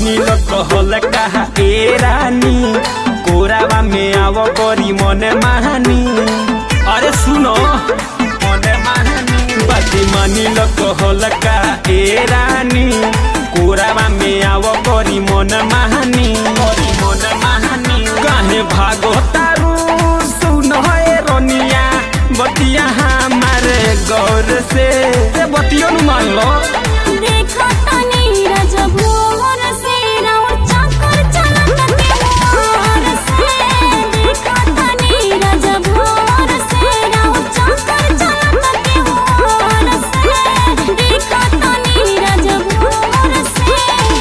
मानी ल कहल कहा ए रानी कोरावा में आव करी मन महानी अरे सुनो मन महानी बाती मानी ल कहल का ए रानी कोरावा में आव करी मन महानी करी मन महानी काहे भागो तारू सुनो ए रोनिया बतिया हमारे गौर से ए बतियो नु मान लो देखो तनी रजभोर से राउर चक्कर चलत त्योहार से देखो तनी रजभोर से राउर चक्कर चलत त्योहार से देखो तनी रजभोर से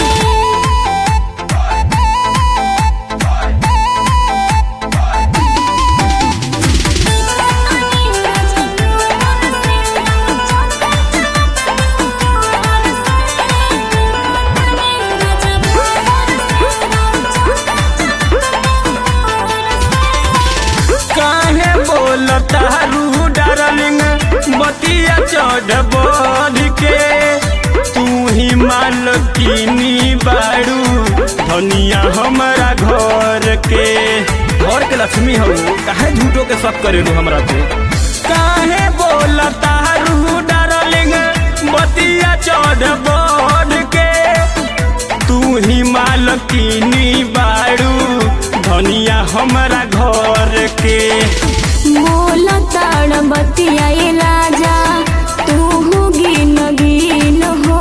काहे बोलता रू डार्लिंग बतिया चढ़ बढ़ के तू ही मालकिनी बाड़ू धनिया हमारा घर के घर के लक्ष्मी हो काहे झूठो के सब करेलू हमरा पे काहे बोलता रू डार्लिंग बतिया चढ़ बढ़ के तू ही मालकिनी बाड़ू धनिया हमारा घर के मोला ताड़ बतिया राजा तू गिन गिन हो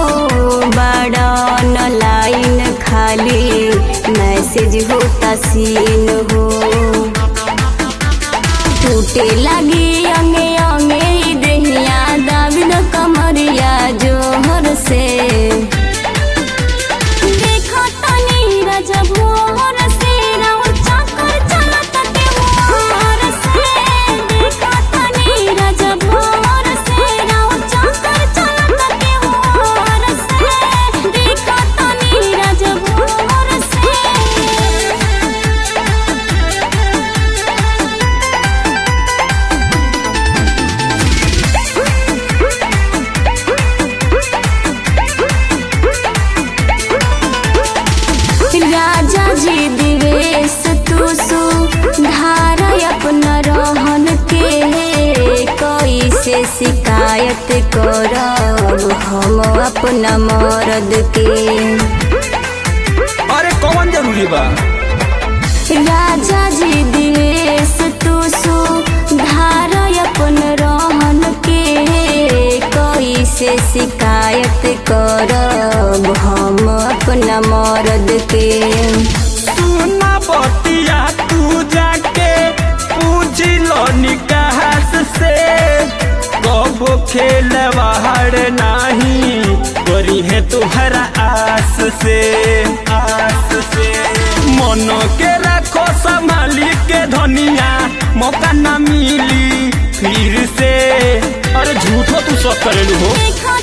बड़न लाइन खाली मैसेज होता सीन हो टूटे लगी अंगे अंगे ई देहिया दाबिद कमरिया जोहर से देखो तनी रजभोर से राउर चक्कर चलत त्योहार से देखो तनी रजभोर से राउर चक्कर चलत त्योहार से देखो तनी रजभोर से राजा जी दिवेश तू सुधार अपना रहन के कैसे शिकायत करब हम अपना मर्द के अरे कौन जरूरी बा राजा जी दिवेश तू सुधार अपन रहन के कैसे शिकायत करब हम अपना मर्द के सुना बतिया तू जाके पूछ लो निकास से कब खेलवाड़ नाही करी है तुहरा आस से आस से मन के रखो संभाली के धनिया मौका ना मिली फिर से अरे झूठो तू सब करेलू हो देखो